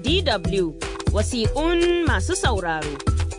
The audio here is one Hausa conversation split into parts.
DW wasiƙun masu sauraro.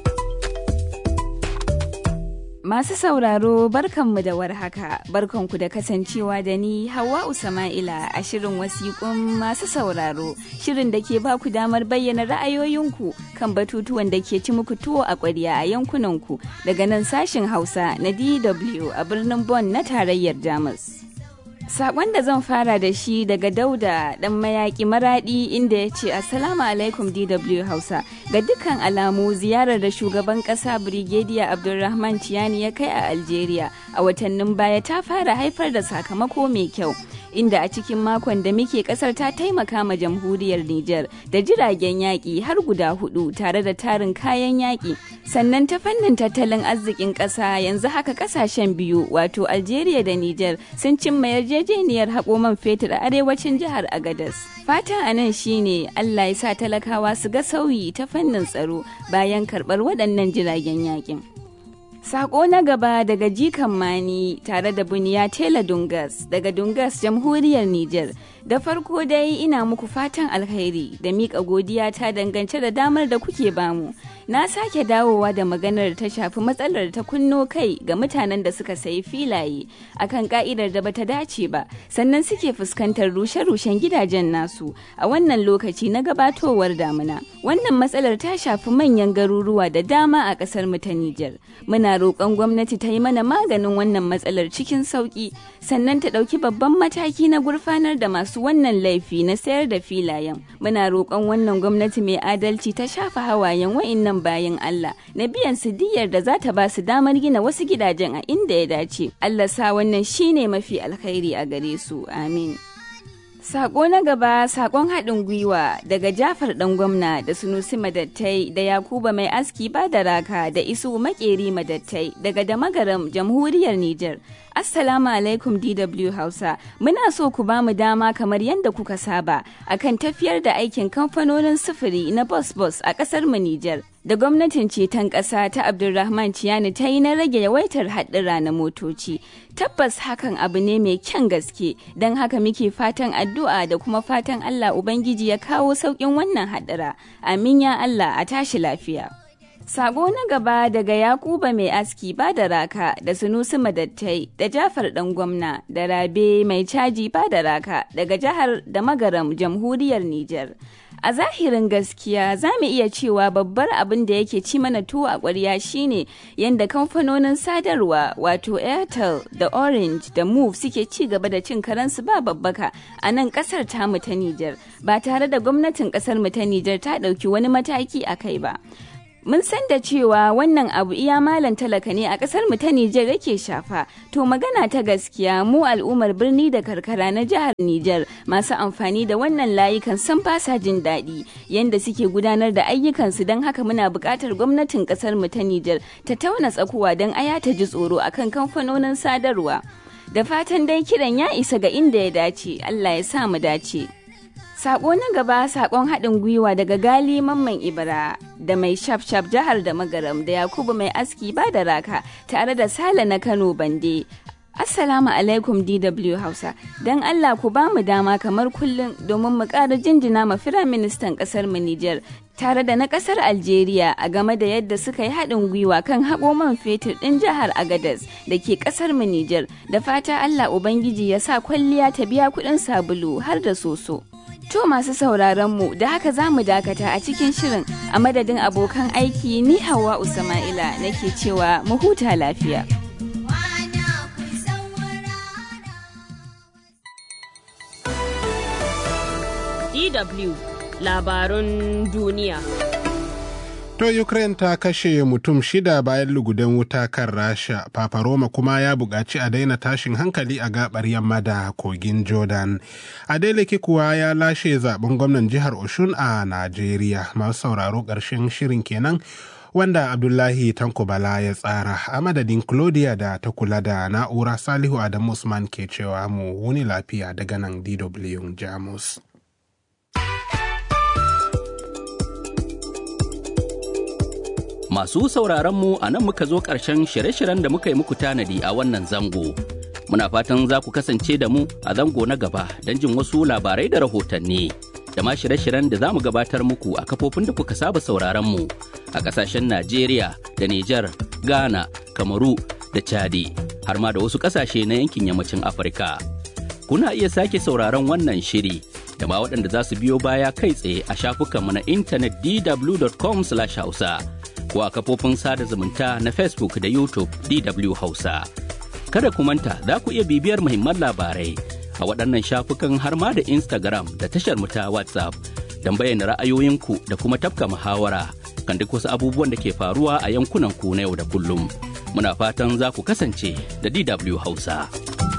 Masu sauraro barkanmu da warhaka, barkanku da kasancewa da ni Hawwa Usama'ila a shirin wasiƙun masu sauraro, shirin da ke ba ku damar bayyana ra'ayoyinku kan batutuwan da ke ci muku tuwo a ƙwarya a yankunanku daga nan sashin Hausa na DW a birnin Bonn na tarayyar Jamus. Sakon da zan fara da shi daga Dauda dan mayaki maradi inda ya ce Assalamu alaikum DW Hausa ga dukkan alamu ziyarar da shugaban kasa Brigadier Abdulrahman Tiyani ya kai a Algeria a watannin baya ta fara haifar da sakamako mai kyau. inda a cikin makon da muke kasar ta taimaka ma jamhuriyar Nijar da jiragen yaƙi har guda hudu tare da tarin kayan yaƙi. Sannan ta fannin tattalin arzikin ƙasa yanzu haka ƙasashen biyu wato Algeria da Nijar sun cimma yarjejeniyar haƙo man fetur a arewacin jihar Agadas. Fatan a nan shine Allah ya sa talakawa su ga sauyi ta fannin tsaro bayan karɓar waɗannan jiragen yaƙin. Sako na gaba daga Jikan Mani tare da Buniya Tela Dungas daga Dungas Jamhuriyar Nijar. Da farko dai ina muku fatan alkhairi da miƙa godiya ta dangance da damar da kuke bamu. Na sake dawowa da maganar ta shafi matsalar ta kunno kai ga mutanen da suka sayi filaye akan ka'idar da bata dace ba sannan suke fuskantar rushe-rushen gidajen nasu a wannan lokaci na gabatowar damuna. Wannan matsalar ta shafi manyan garuruwa da dama a ƙasar mu ta Nijar. Muna roƙon gwamnati ta yi mana maganin wannan matsalar cikin sauƙi sannan ta ɗauki babban mataki na gurfanar da masu wannan laifi na sayar da filayen muna roƙon wannan gwamnati mai adalci ta shafa hawayen wa'innan bayan Allah na biyan su diyar da za ta ba su damar gina wasu gidajen a inda ya dace Allah sa wannan shine mafi alkhairi a gare su amin Sako na gaba sakon haɗin gwiwa daga Jafar ɗan gwamna da Sunusi Madattai da Yakuba mai aski ba da raka da Isu Makeri Madattai daga Damagaram Jamhuriyar Nijar. Assalamu alaikum DW Hausa. Muna so ku ba mu dama kamar yadda kuka saba akan tafiyar da aikin kamfanonin sufuri na Bus Bus a ƙasar mu Nijar. Da gwamnatin ceton ƙasa ta Abdulrahman Ciyani ta yi na rage yawaitar haɗura na motoci. Tabbas hakan abu ne mai kyan gaske, don haka muke fatan addu'a da kuma fatan Allah Ubangiji ya kawo sauƙin wannan haɗura. Amin ya Allah a tashi lafiya. Sabo na gaba daga Yakuba mai aski ba da raka da Sunusi Madattai da Jafar ɗan gwamna da Rabe mai caji ba da raka daga jihar da Magaram jamhuriyar Nijar. A zahirin gaskiya za mu iya cewa babbar abin da yake ci mana tuwo a ƙwarya shine yadda kamfanonin sadarwa wato Airtel da Orange da Move suke ci gaba da cin karansu ba babbaka a nan ƙasar tamu ta Nijar ba tare da gwamnatin ƙasar mu ta Nijar ta ɗauki wani mataki a kai ba. Mun san da cewa wannan abu iya malam talaka ne a ƙasar mu ta Nijar yake shafa. To magana ta gaskiya mu al'ummar birni da karkara na jihar Nijar masu amfani da wannan layukan sun fasa jin daɗi yanda suke gudanar da ayyukansu don haka muna buƙatar gwamnatin ƙasar mu ta Nijar ta tauna tsakuwa don aya ta ji tsoro akan kamfanonin sadarwa. Da fatan dai kiran ya isa ga inda ya dace, Allah ya sa mu dace. Sako na gaba sakon haɗin gwiwa daga Gali Mamman Ibra da mai shaf-shaf jihar da magaram da Yakubu mai aski ba da raka tare da Sale na Kano Bande. Assalamu alaikum DW Hausa, don Allah ku ba mu dama kamar kullum domin mu ƙara jinjina ma Firaministan ƙasar mu Nijar tare da na ƙasar Algeria a game da yadda suka yi haɗin gwiwa kan haƙo man fetur ɗin jihar Agadez da ke ƙasar mu Nijar da fata Allah Ubangiji ya sa kwalliya ta biya kuɗin sabulu har da soso. To masu sauraron mu da haka za mu dakata a cikin shirin a madadin abokan aiki ni Hawa Usama'ila nake cewa mu huta lafiya. DW labarun duniya. To Ukraine ta kashe mutum shida bayan lugudan wuta kan Rasha. Papa Roma kuma ya buƙaci a daina tashin hankali a gabar yamma da kogin Jordan. Adeleke kuwa ya lashe zaben gwamnan jihar Oshun a Najeriya. Masu sauraro ƙarshen shirin kenan. Wanda Abdullahi Tanko Bala ya tsara a madadin Claudia da ta kula da na'ura Salihu Adamu Usman ke cewa mu wuni lafiya daga nan DW Jamus. Masu sauraronmu a nan muka zo ƙarshen shirye-shiryen da muka yi muku tanadi a wannan zango. Muna fatan za ku kasance da mu a zango na gaba don jin wasu labarai da rahotanni. da ma shirye-shiryen da za mu gabatar muku a kafofin da kuka saba sauraron mu a ƙasashen Najeriya da Nijar, Ghana, Kamaru da Chadi, har ma da wasu ƙasashe na yankin yammacin Afirka. Kuna iya sake sauraron wannan shiri da ma waɗanda za su biyo baya kai tsaye a shafukanmu na intanet dw.com/hausa ko a kafofin sada zumunta na Facebook da YouTube DW Hausa. Kada ku manta za ku iya bibiyar muhimman labarai a waɗannan shafukan har ma da Instagram da tashar mu ta WhatsApp don bayyana ra'ayoyinku da kuma tafka muhawara kan duk wasu abubuwan da ke faruwa a yankunan ku na yau da kullum. Muna fatan za ku kasance da DW Hausa.